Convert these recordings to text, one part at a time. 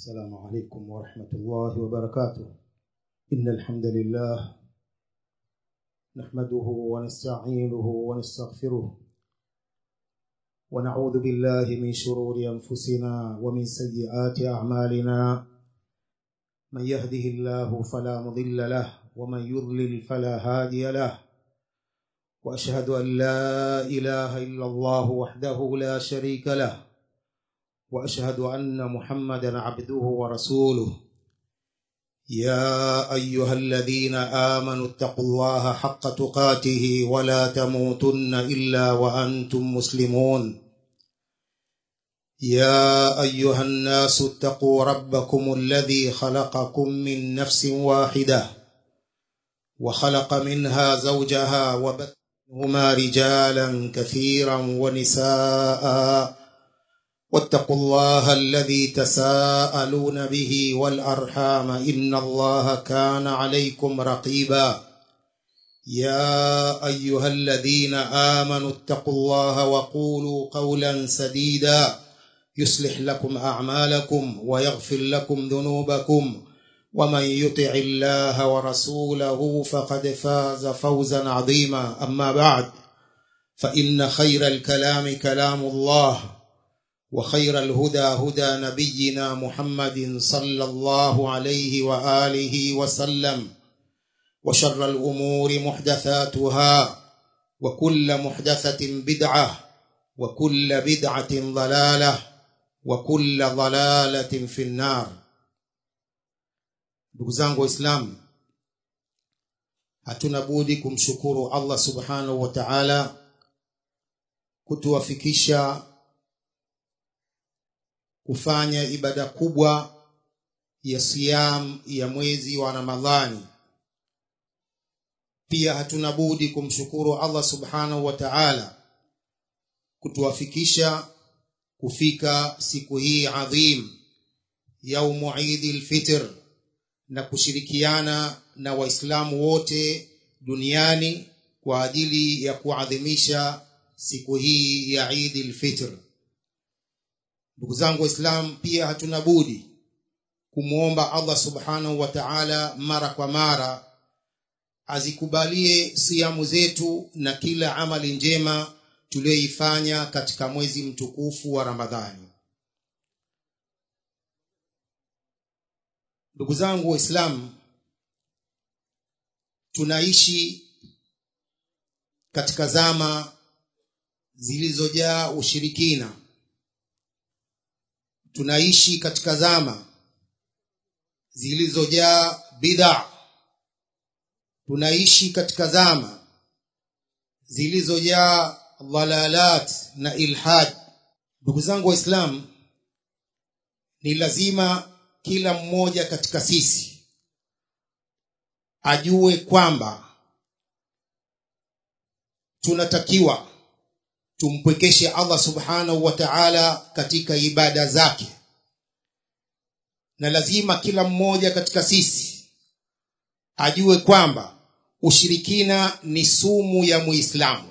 السلام عليكم ورحمة الله وبركاته إن الحمد لله نحمده ونستعينه ونستغفره ونعوذ بالله من شرور أنفسنا ومن سيئات أعمالنا من يهده الله فلا مضل له ومن يضلل فلا هادي له وأشهد أن لا إله إلا الله وحده لا شريك له واشهد ان محمدا عبده ورسوله يا ايها الذين امنوا اتقوا الله حق تقاته ولا تموتن الا وانتم مسلمون يا ايها الناس اتقوا ربكم الذي خلقكم من نفس واحده وخلق منها زوجها وبث منهما رجالا كثيرا ونساء واتقوا الله الذي تساءلون به والارحام ان الله كان عليكم رقيبا يا ايها الذين امنوا اتقوا الله وقولوا قولا سديدا يصلح لكم اعمالكم ويغفر لكم ذنوبكم ومن يطع الله ورسوله فقد فاز فوزا عظيما اما بعد فان خير الكلام كلام الله وخير الهدى هدى نبينا محمد صلى الله عليه واله وسلم وشر الامور محدثاتها وكل محدثه بدعه وكل بدعه ضلاله وكل ضلاله في النار ndugu zangu waislamu hatuna budi kumshukuru allah subhanahu wa taala kutuwafikisha kufanya ibada kubwa ya siyam ya mwezi wa ramadhani pia hatuna budi kumshukuru allah subhanahu wa taala kutuwafikisha kufika siku hii adhim yaumu idi lfitr na kushirikiana na waislamu wote duniani kwa ajili ya kuadhimisha siku hii ya idi lfitr ndugu zangu waislam pia hatuna budi kumwomba allah subhanahu wa taala mara kwa mara azikubalie siamu zetu na kila amali njema tuliyoifanya katika mwezi mtukufu wa ramadhani ndugu zangu waislamu tunaishi katika zama zilizojaa ushirikina tunaishi katika zama zilizojaa bid'a tunaishi katika zama zilizojaa dhalalat na ilhad ndugu zangu waislamu ni lazima kila mmoja katika sisi ajue kwamba tunatakiwa tumpwekeshe allah subhanahu wa taala katika ibada zake na lazima kila mmoja katika sisi ajue kwamba ushirikina ni sumu ya muislamu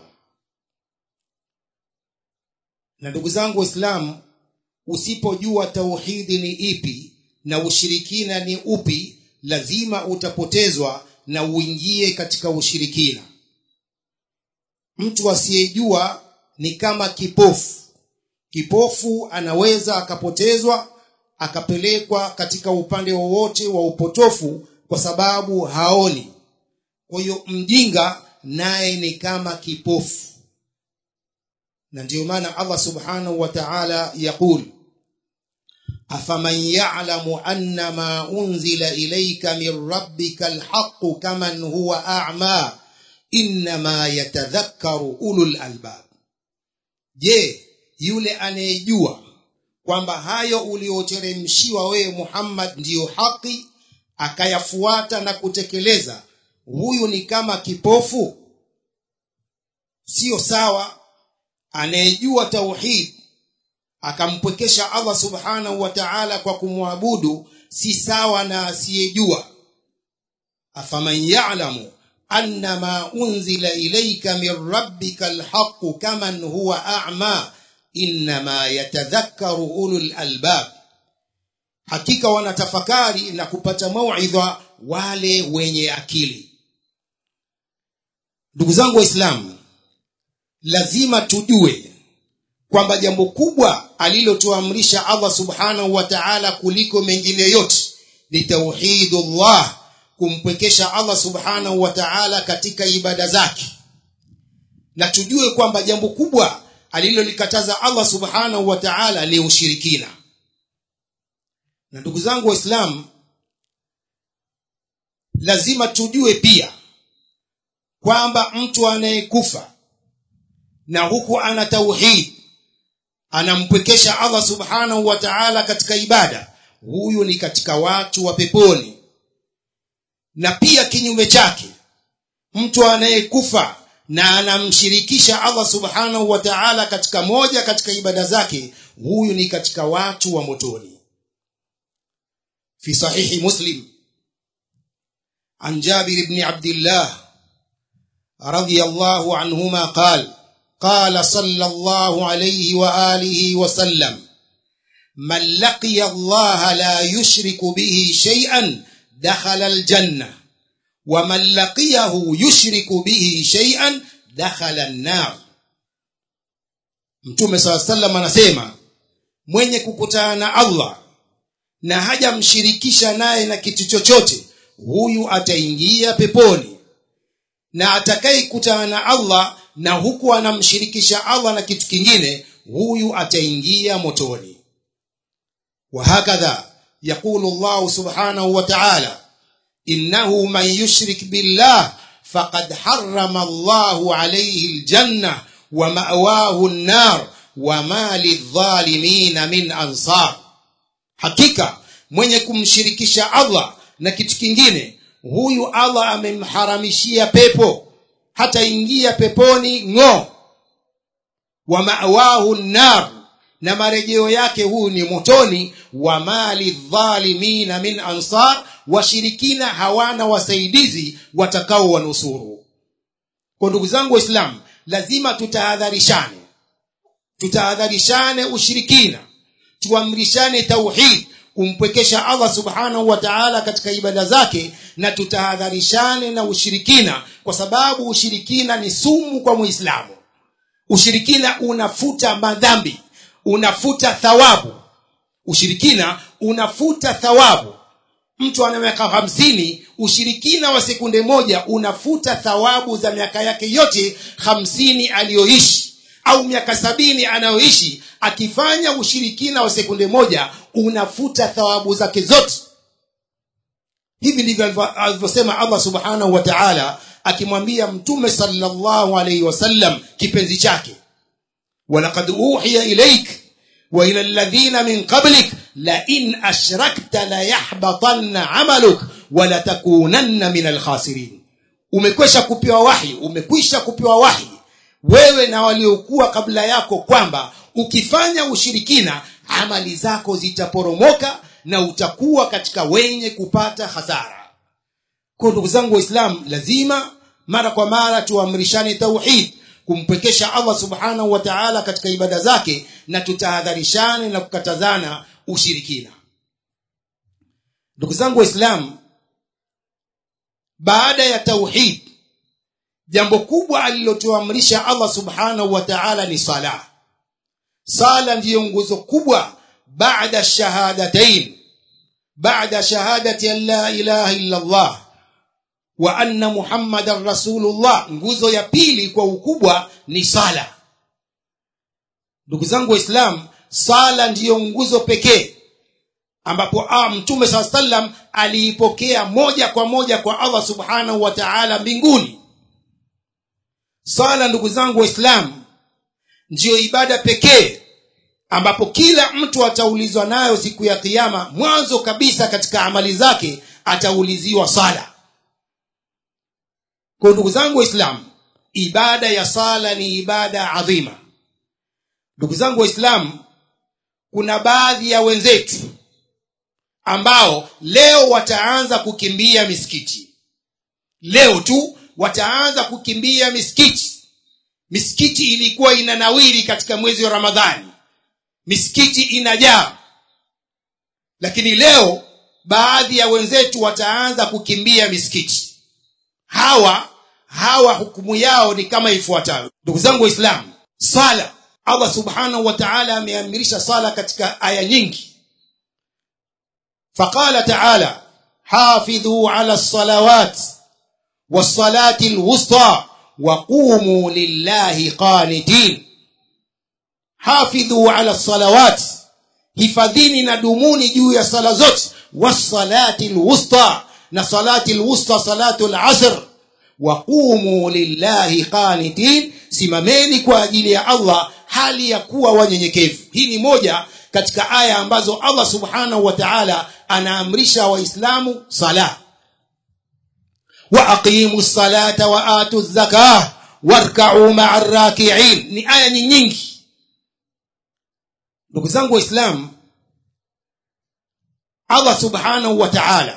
na ndugu zangu waislamu usipojua tauhidi ni ipi na ushirikina ni upi lazima utapotezwa na uingie katika ushirikina mtu asiyejua ni kama kipofu kipofu anaweza akapotezwa akapelekwa katika upande wowote wa upotofu kwa sababu haoni kwa hiyo mjinga naye ni kama kipofu na ndiyo maana allah subhanahu wa taala yaqul afaman yalamu anna ma unzila ilaika min rabbika alhaqu kaman huwa ama innama yatadhakkaru ulul albab je yule anayejua kwamba hayo ulioteremshiwa wewe muhammad ndiyo haki akayafuata na kutekeleza huyu ni kama kipofu siyo sawa anayejua tauhid akampwekesha allah subhanahu wa taala kwa kumwabudu si sawa na asiyejua afaman yalamu anna ma unzila ilaika min rabbika alhaqu kaman huwa ama innama yatadhakkaru ulul albab hakika wanatafakari na kupata mauidha wale wenye akili ndugu zangu waislamu lazima tujue kwamba jambo kubwa alilotuamrisha allah subhanahu wa taala kuliko mengine yote ni tauhidullah kumpwekesha allah subhanahu wa taala katika ibada zake na tujue kwamba jambo kubwa alilolikataza allah subhanahu wa taala ni ushirikina na ndugu zangu waislamu lazima tujue pia kwamba mtu anayekufa na huku ana tauhid anampwekesha allah subhanahu wa taala katika ibada huyu ni katika watu wa peponi na pia kinyume chake mtu anayekufa na anamshirikisha allah subhanahu wa taala katika moja katika ibada zake huyu ni katika watu wa motoni fi sahihi muslim an jabir bni abdillah رضي الله عنهما قال قال صلى الله عليه واله وسلم من لقي الله لا يشرك به شيئا دخل الجنه ومن لقيه يشرك به شيئا دخل النار mtume saa salam anasema mwenye kukutana na allah na hajamshirikisha naye na kitu chochote huyu ataingia peponi na atakayekutana na allah na huku anamshirikisha allah na kitu kingine huyu ataingia motoni وهكذا يقول الله سبحانه وتعالى إنه من يشرك بالله فقد حرم الله عليه الجنة ومأواه النار وما للظالمين من أنصار حقيقة mwenye kumshirikisha allah na kitu kingine huyu allah amemharamishia pepo hataingia peponi ng'o wa mawahu nar na marejeo yake huyu ni motoni wa mali dhalimina min ansar washirikina hawana wasaidizi watakao wanusuru kwa ndugu zangu waislamu lazima tutahadharishane tutahadharishane ushirikina tuamrishane tauhid kumpwekesha allah subhanahu wa taala katika ibada zake na tutahadharishane na ushirikina kwa sababu ushirikina ni sumu kwa muislamu ushirikina unafuta madhambi unafuta thawabu ushirikina unafuta thawabu mtu ana miaka hamsini ushirikina wa sekunde moja unafuta thawabu za miaka yake yote hamsini aliyoishi au miaka sabini anayoishi akifanya ushirikina wa sekunde moja unafuta thawabu zake zote hivi ndivyo alivyosema allah subhanahu wa taala akimwambia mtume salllahu alaihi wasallam kipenzi chake walaqad uhiya ilaik wa ila ladhina min qablik lain ashrakta layahbatanna amaluk walatakunanna min alkhasirin umekwisha kupewa wahi umekwisha kupewa wahi wewe na waliokuwa kabla yako kwamba ukifanya ushirikina amali zako zitaporomoka na utakuwa katika wenye kupata hasara kwa ndugu zangu waislamu lazima mara kwa mara tuamrishane tauhid kumpwekesha allah subhanahu wa taala katika ibada zake na tutahadharishane na kukatazana ushirikina ndugu zangu waislamu baada ya tauhid jambo kubwa alilotuamrisha allah subhanahu wa taala ni sala sala ndiyo nguzo kubwa baada shahadatain baada shahadati an la ilaha illa allah wa anna muhammadan rasulullah nguzo ya pili kwa ukubwa ni sala ndugu zangu waislam sala ndiyo nguzo pekee ambapo ah, mtume saa salam aliipokea moja kwa moja kwa allah subhanahu wa taala mbinguni sala ndugu zangu waislamu ndiyo ibada pekee ambapo kila mtu ataulizwa nayo siku ya kiama mwanzo kabisa katika amali zake atauliziwa sala kwa ndugu zangu waislamu ibada ya sala ni ibada adhima ndugu zangu waislamu kuna baadhi ya wenzetu ambao leo wataanza kukimbia misikiti leo tu wataanza kukimbia misikiti misikiti ilikuwa inanawiri katika mwezi wa ramadhani misikiti inajaa lakini leo baadhi ya wenzetu wataanza kukimbia misikiti hawa hawa hukumu yao ni kama ifuatayo ndugu zangu waislamu sala allah subhanahu wa taala ameamirisha sala katika aya nyingi faqala taala hafidhu ala lsalawat wassalati lwusta waqumu lillahi qanitin hafidhu ala lsalawat hifadhini na dumuni juu ya sala zote wassalati lwusta na salati lwusta salatu lasr waqumu lillahi qanitin simameni kwa ajili ya allah hali ya kuwa wanyenyekevu hii ni moja katika aya ambazo allah subhanahu wa taala anaamrisha waislamu sala waaqimu salata waatu zakah warkau maa rakiin ni aya ni nyingi ndugu zangu waislamu allah subhanahu wa taala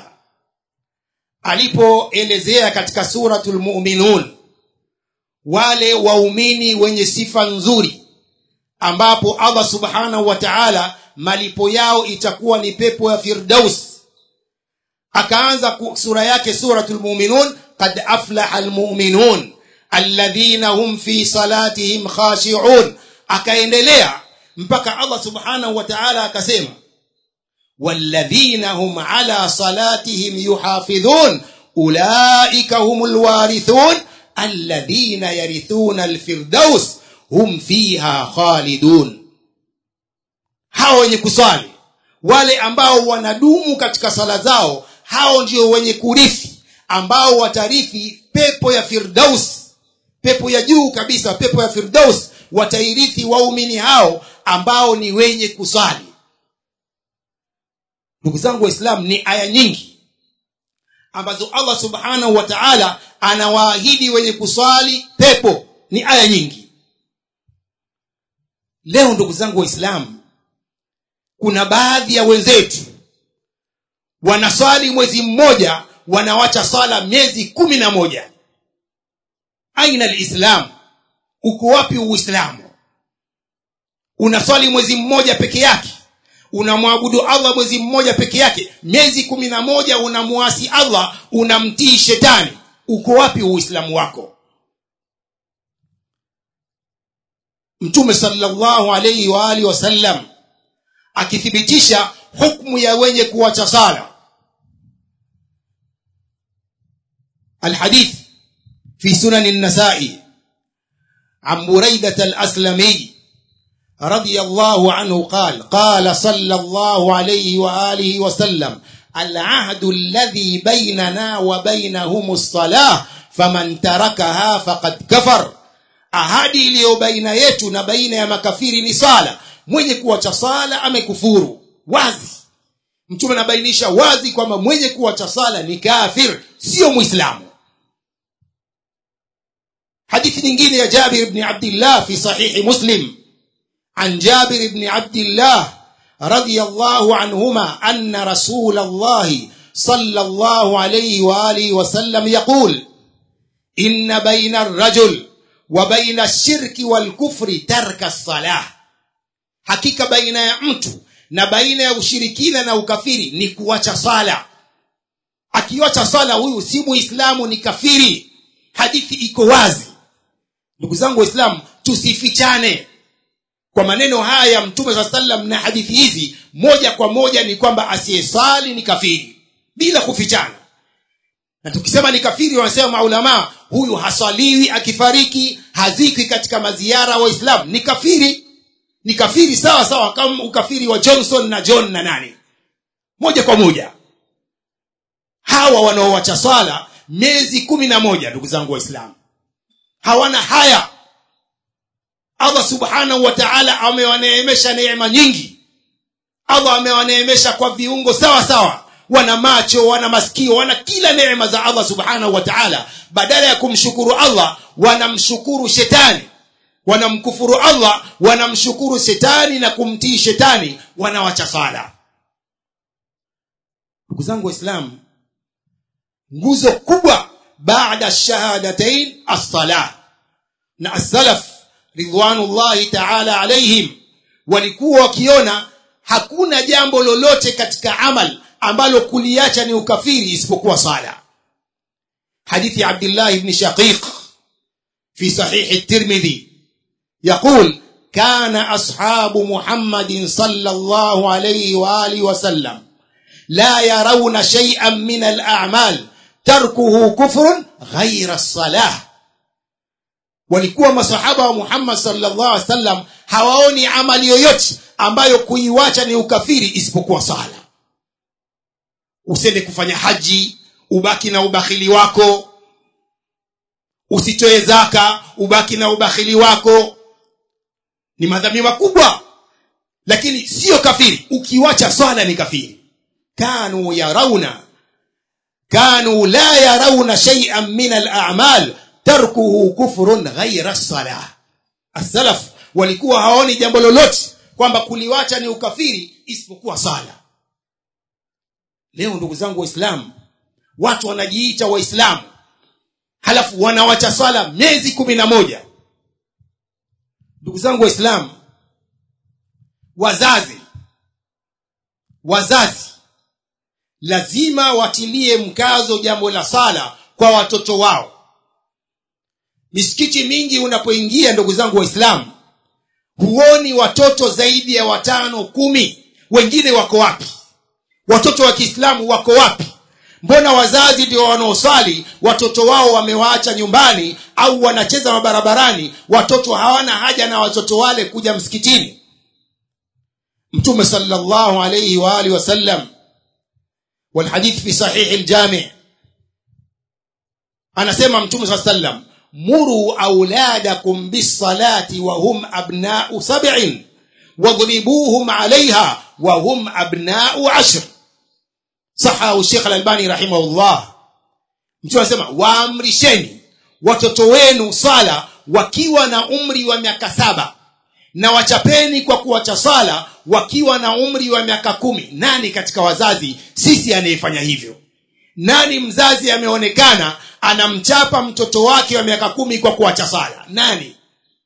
alipoelezea katika suratul muminun wale waumini wenye sifa nzuri ambapo allah subhanahu wa taala malipo yao itakuwa ni pepo ya firdaus akaanza sura yake suratul muminun qad aflaha almuminun alladhina hum fi salatihim khashiun akaendelea mpaka allah subhanahu wa taala akasema والذين هم على صلاتهم يحافظون أولئك هم الوارثون الذين يرثون الفردوس هم فيها خالدون hao wenye kuswali wale ambao wanadumu katika sala zao hao ndio wenye kurithi ambao watarithi pepo ya firdaus pepo ya juu kabisa pepo ya firdaus watairithi waumini hao ambao ni wenye kuswali ndugu zangu waislamu ni aya nyingi ambazo allah subhanahu wa taala anawaahidi wenye kuswali pepo ni aya nyingi leo ndugu zangu waislamu kuna baadhi ya wenzetu wanaswali mwezi mmoja wanawacha swala miezi kumi na moja aina lislam uko wapi uislamu unaswali mwezi mmoja peke yake unamwabudu allah mwezi mmoja peke yake miezi kumi na moja unamuasi allah unamtii shetani uko wapi uislamu wako mtume salllahu alaihi waalihi wasallam akithibitisha hukmu ya wenye kuwacha sala الحديث في سنن النسائي عن بريدة الأسلمي رضي الله عنه قال قال صلى الله عليه وآله وسلم العهد الذي بيننا وبينهم الصلاة فمن تركها فقد كفر ahadi iliyo baina yetu na baina ya makafiri ni sala mwenye kuwacha sala amekufuru wazi mtume anabainisha wazi kwamba mwenye kuwacha sala ni kafir sio mwislamu hadithi nyingine ya jabir bni abdillah fi sahihi muslim عن جابر بن عبد الله رضي الله عنهما أن رسول الله صلى الله عليه وآله وسلم يقول إن بين الرجل وبين الشرك والكفر ترك الصلاة hakika baina ya mtu na baina ya ushirikina na ukafiri ni kuacha sala akiwacha sala huyu si muislamu ni kafiri hadithi iko wazi ndugu zangu waislamu tusifichane kwa maneno haya ya mtume saa salam na hadithi hizi moja kwa moja ni kwamba asiyesali ni kafiri bila kufichana na tukisema ni kafiri wanasema maulamaa huyu haswaliwi akifariki hazikwi katika maziara waislamu ni kafiri ni kafiri sawa sawa kama ukafiri wa johnson na john na nani moja kwa moja hawa wanaowacha swala miezi kumi na moja ndugu zangu waislamu hawana haya allah subhanahu wa taala amewaneemesha neema nyingi allah amewaneemesha kwa viungo sawa sawa wana macho wana masikio wana kila neema za allah subhanahu wa taala badala ya kumshukuru allah wanamshukuru shetani wanamkufuru allah wanamshukuru shetani na kumtii shetani wanawacha sala ndugu zangu waislamu nguzo kubwa baada shahadatain assala na assalaf ridwanullahi taala alaihim walikuwa wakiona hakuna jambo lolote katika amal ambalo kuliacha ni ukafiri isipokuwa sala hadithi ya abdullah ibn shaqiq fi sahih at-tirmidhi يقول كان أصحاب محمد صلى الله عليه وآله وسلم لا يرون شيئا من الأعمال تركه كفر غير الصلاة walikuwa masahaba wa Muhammad sallallahu alaihi wasallam hawaoni amali yoyote ambayo kuiwacha ni ukafiri isipokuwa sala. Usende kufanya haji, ubaki na ubakhili wako. Usitoe zaka, ubaki na ubakhili wako. Ni madhambi makubwa. Lakini sio kafiri. Ukiwacha swala ni kafiri. Kanu yarauna kanu la yarauna shay'an min al-a'mal tarkuhu kufrun ghaira salah as-salaf walikuwa haoni jambo lolote kwamba kuliwacha ni ukafiri isipokuwa sala leo ndugu zangu waislamu watu wanajiita waislamu halafu wanawacha swala miezi kumi na moja ndugu zangu waislamu wazazi wazazi lazima watilie mkazo jambo la sala kwa watoto wao misikiti mingi unapoingia ndugu zangu waislamu huoni watoto zaidi ya watano kumi wengine wako wapi watoto wa kiislamu wako wapi mbona wazazi ndio wanaoswali watoto wao wamewaacha nyumbani au wanacheza mabarabarani watoto hawana haja na watoto wale kuja msikitini mtume sallallahu alayhi wa alihi wasallam والحديث في صحيح الجامع anasema mtume saa sallam muru auladakum bisalati wahum abnau sabin wadribuhum alaiha wahum abnau ashr sahahu shekh alalbani rahimahullah mtume anasema waamrisheni watoto wenu sala wakiwa na umri wa miaka saba na wachapeni kwa kuwacha sala wakiwa na umri wa miaka kumi nani katika wazazi sisi anayefanya hivyo nani mzazi ameonekana anamchapa mtoto wake wa miaka kumi kwa kuacha sala nani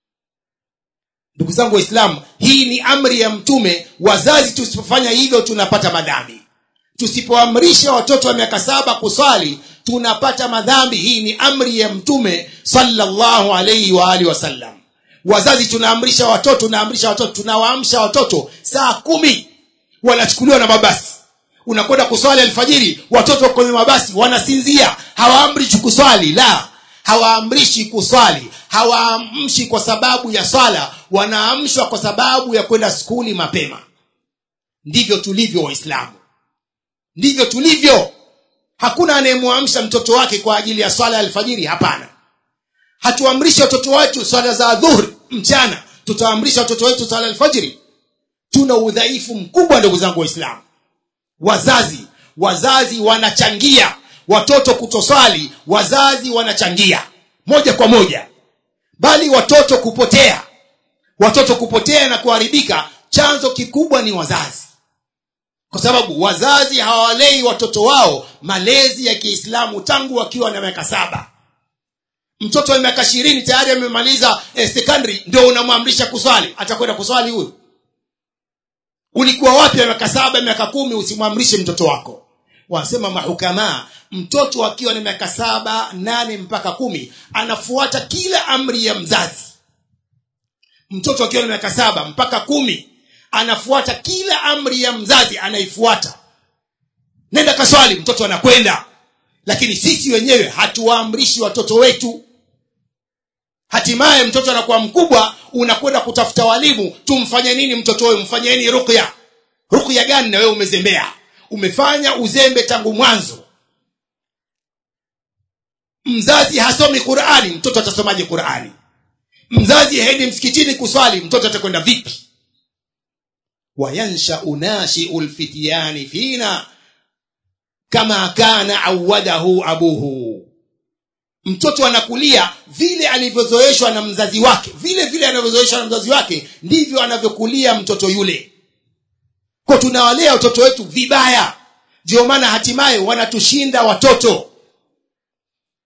ndugu zangu waislamu hii ni amri ya mtume wazazi tusipofanya hivyo tunapata madhambi tusipoamrisha watoto wa miaka saba kuswali tunapata madhambi hii ni amri ya mtume sallallahu alaihi wa alihi wasallam wazazi tunaamrisha watoto tunaamrisha watoto tunawaamsha watoto saa kumi wanachukuliwa na mabasi unakwenda kuswali alfajiri watoto kwenye mabasi wanasinzia hawaamrishi kuswali la hawaamrishi kuswali hawaamshi kwa sababu ya swala wanaamshwa kwa sababu ya kwenda skuli mapema ndivyo tulivyo waislamu ndivyo tulivyo hakuna anayemwamsha mtoto wake kwa ajili ya swala ya alfajiri hapana hatuamrishi watoto wetu swala za dhuhri mchana tutaamrisha watoto wetu swala alfajiri tuna udhaifu mkubwa ndugu zangu waislamu wazazi wazazi wanachangia watoto kutoswali wazazi wanachangia moja kwa moja bali watoto kupotea watoto kupotea na kuharibika chanzo kikubwa ni wazazi kwa sababu wazazi hawalei watoto wao malezi ya kiislamu tangu wakiwa na miaka saba mtoto wa miaka ishirini tayari amemaliza eh, secondary ndio unamwamrisha kuswali atakwenda kuswali huyu ulikuwa wapi miaka saba miaka kumi usimwamrishe mtoto wako wanasema mahukamaa mtoto akiwa na miaka saba nane mpaka kumi anafuata kila amri ya mzazi mtoto akiwa na miaka saba mpaka kumi anafuata kila amri ya mzazi anaifuata nenda kaswali mtoto anakwenda lakini sisi wenyewe hatuwaamrishi watoto wetu hatimaye mtoto anakuwa mkubwa unakwenda kutafuta walimu tumfanye nini mtoto wewe mfanyeni rukya rukya gani na wewe umezembea umefanya uzembe tangu mwanzo mzazi hasomi qurani mtoto atasomaje qurani mzazi haendi msikitini kuswali mtoto atakwenda vipi wayanshau nashiu lfityani fina kama kana awadahu abuhu mtoto anakulia vile alivyozoeshwa na mzazi wake vile vile anavyozoeshwa na mzazi wake ndivyo anavyokulia mtoto yule kwa tunawalea watoto wetu vibaya ndio maana hatimaye wanatushinda watoto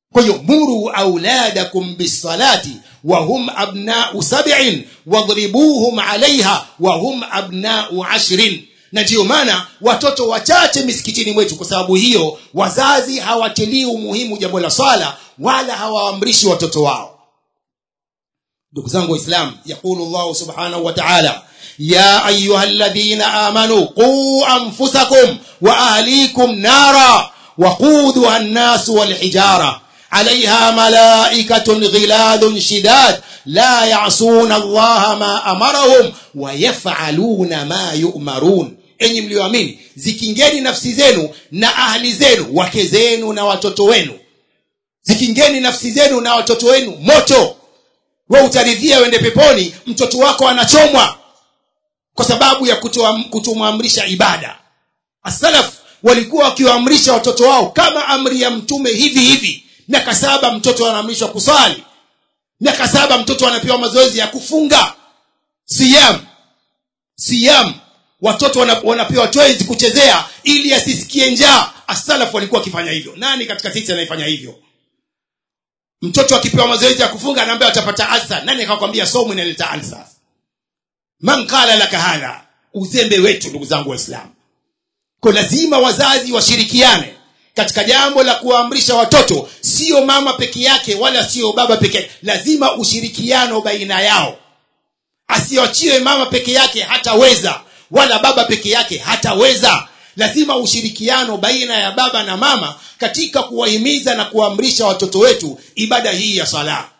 kwa hiyo muru auladakum bisalati wahum abnau sabin wadhribuhum alaiha wahum abnau ashrin na ndiyo maana watoto wachache misikitini mwetu kwa sababu hiyo wazazi hawatilii umuhimu jambo la swala wala hawaamrishi watoto wao ndugu zangu waislam yaqulu llahu subhanahu wa taala ya ayuha ladhina amanu quu anfusakum wa ahlikum nara waquduha nnasu walhijara عليها ملائكة غلاد شداد لا يعصون الله ما أمرهم ويفعلون ما يؤمرون enyi mlioamini zikingeni nafsi zenu na ahli zenu wake zenu na watoto wenu zikingeni nafsi zenu na watoto wenu moto we utaridhia wende peponi mtoto wako anachomwa kwa sababu ya kutomwamrisha ibada asalaf walikuwa wakiwaamrisha watoto wao kama amri ya mtume hivi hivi miaka saba mtoto anaamrishwa kuswali miaka saba mtoto anapewa mazoezi ya kufunga siyam siyam watoto wanapewa toys kuchezea ili asisikie njaa asalaf walikuwa wakifanya hivyo nani katika sisi anayefanya hivyo mtoto akipewa mazoezi ya kufunga anaambia atapata alsa nani akakwambia somu inaleta alsa man qala laka hadha uzembe wetu ndugu zangu waislamu kwa lazima wazazi washirikiane katika jambo la kuwaamrisha watoto sio mama peke yake wala sio baba peke yake lazima ushirikiano baina yao asiachiwe mama peke yake hataweza wala baba peke yake hataweza lazima ushirikiano baina ya baba na mama katika kuwahimiza na kuwaamrisha watoto wetu ibada hii ya sala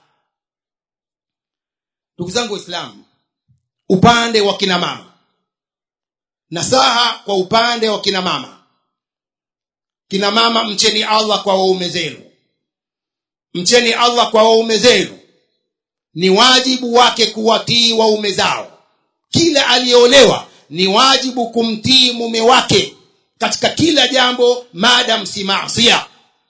ndugu zangu waislamu upande wa kina mama nasaha kwa upande wa kina mama kina mama mcheni allah kwa waume zenu mcheni allah kwa waume zenu ni wajibu wake kuwatii waume zao kila aliyeolewa ni wajibu kumtii mume wake katika kila jambo madam si masia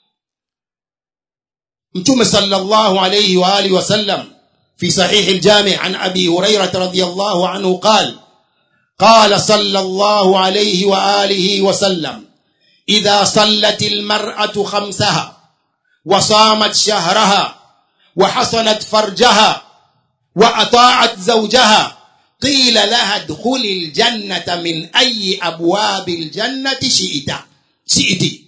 mtume salllahu alaihi waalihi wasallam في صحيح الجامع عن ابي هريره رضي الله عنه قال قال صلى الله عليه واله وسلم اذا صلت المراه خمسها وصامت شهرها وحصنت فرجها واطاعت زوجها قيل لها ادخل الجنه من اي ابواب الجنه شئت شئت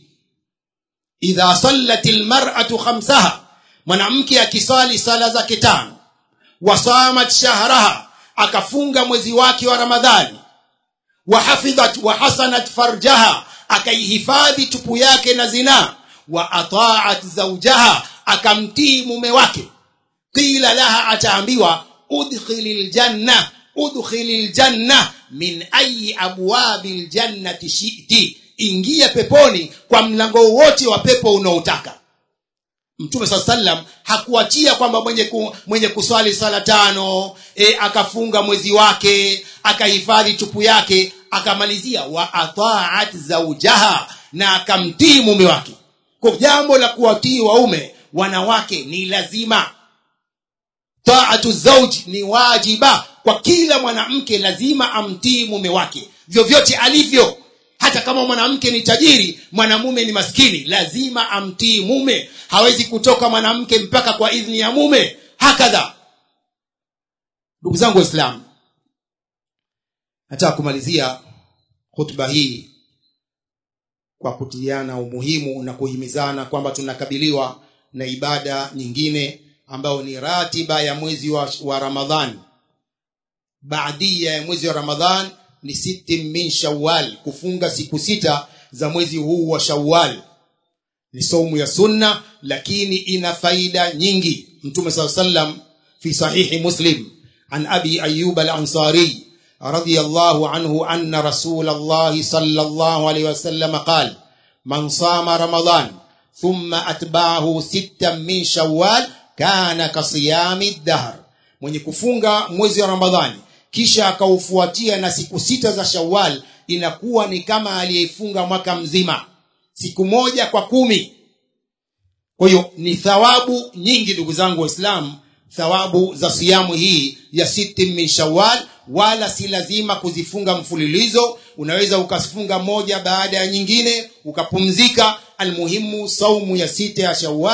اذا صلت المراه خمسها mwanamke akisali sala zake tano wasamat shahraha akafunga mwezi wake wa ramadhani wahafidhat wahasanat farjaha akaihifadhi tupu yake na zinaa wa ataat zaujaha akamtii mume wake qila laha ataambiwa udkhili ljanna udkhili ljanna min ayi abwabi ljannati shiti ingia peponi kwa mlango wote wa pepo unaotaka mtume saa salam hakuachia kwamba mwenye, ku, mwenye kuswali sala tano e, akafunga mwezi wake akahifadhi tupu yake akamalizia wa ataat zaujaha na akamtii mume wake kwa jambo la kuwatii waume wanawake ni lazima taatu zauji ni wajiba kwa kila mwanamke lazima amtii mume wake vyovyote alivyo hata kama mwanamke ni tajiri mwanamume ni maskini lazima amtii mume hawezi kutoka mwanamke mpaka kwa idhni ya mume hakadha ndugu zangu waislamu nataka kumalizia hutuba hii kwa kutiliana umuhimu na kuhimizana kwamba tunakabiliwa na ibada nyingine ambayo ni ratiba ya mwezi wa, wa ramadhani baadia ya mwezi wa ramadhan ni siti min shawal kufunga siku sita za mwezi huu wa shawal ni saumu ya sunna lakini ina faida nyingi mtume saa sallam fi sahihi muslim an abi ayub alansari رضي الله عنه أن رسول الله صلى الله عليه وسلم قال من صام رمضان ثم أتبعه ستا من شوال كان كصيام الدهر mwenye kufunga mwezi wa ramadhani kisha akaufuatia na siku sita za shawal inakuwa ni kama aliyefunga mwaka mzima siku moja kwa kumi kwa hiyo ni thawabu nyingi ndugu zangu waislamu thawabu za siamu hii ya siti min shawal wala si lazima kuzifunga mfululizo unaweza ukafunga moja baada ya nyingine ukapumzika almuhimu saumu ya sita ya shawal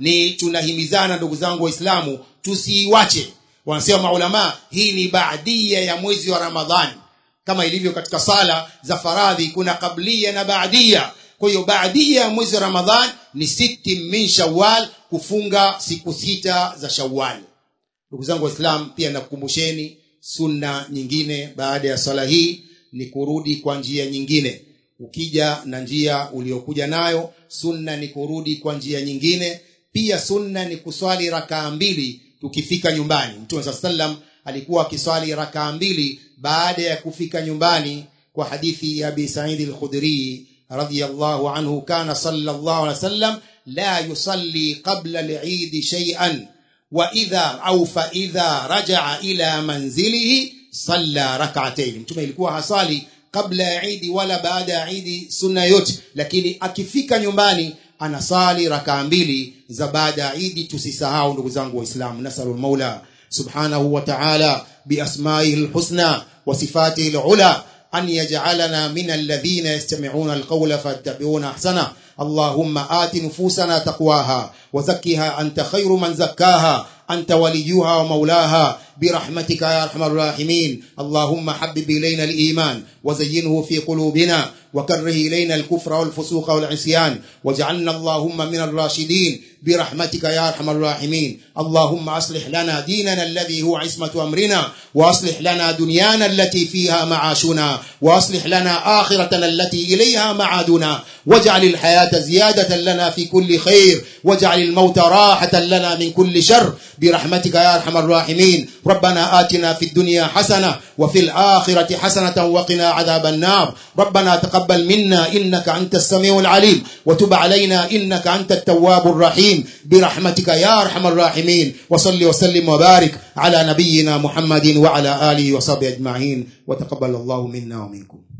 ni tunahimizana ndugu zangu waislamu tusiiwache wanasema maulama hii ni baadia ya mwezi wa ramadhani kama ilivyo katika sala za faradhi kuna kablia na baadia kwa hiyo baadia ya mwezi wa ramadhan ni siti min shawal kufunga siku sita za shawali ndugu zangu waislam pia nakukumbusheni sunna nyingine baada ya swala hii ni kurudi kwa njia nyingine ukija na njia uliokuja nayo sunna ni kurudi kwa njia nyingine pia sunna ni kuswali rakaa mbili tukifika nyumbani mtume saa salam alikuwa akiswali rakaa mbili baada ya kufika nyumbani kwa hadithi ya abi saidi lkhudrii radiyallahu anhu kana sallallahu alaihi wasallam la yusalli qabla lidi shay'an wa idha au fa idha rajaa ila manzilihi salla rak'atayn mtume ilikuwa hasali kabla ya idi wala baada ya idi sunna yote lakini akifika nyumbani anasali rakaa mbili za baada ya idi tusisahau ndugu zangu waislamu nasalul maula subhanahu wa ta'ala biasmaihi lhusna wa sifatihi lula أن يجعلنا من الذين يستمعون القول فاتبعون أحسنه اللهم آت نفوسنا تقواها وزكها أنت خير من زكاها أنت وليها ومولاها برحمتك يا أرحم الراحمين اللهم حبب إلينا الإيمان وزينه في قلوبنا وكره إلينا الكفر والفسوق والعصيان واجعلنا اللهم من الراشدين برحمتك يا أرحم الراحمين اللهم أصلح لنا ديننا الذي هو عصمة أمرنا وأصلح لنا دنيانا التي فيها معاشنا وأصلح لنا آخرتنا التي إليها معادنا واجعل الحياة زيادة لنا في كل خير واجعل الموت راحة لنا من كل شر برحمتك يا أرحم الراحمين ربنا آتنا في الدنيا حسنة وفي الآخرة حسنة وقنا عذاب النار ربنا تقبل منا إنك أنت السميع العليم وتب علينا إنك أنت التواب الرحيم برحمتك يا أرحم الراحمين وصل وسلم وبارك على نبينا محمد وعلى آله وصحبه أجمعين وتقبل الله منا ومنكم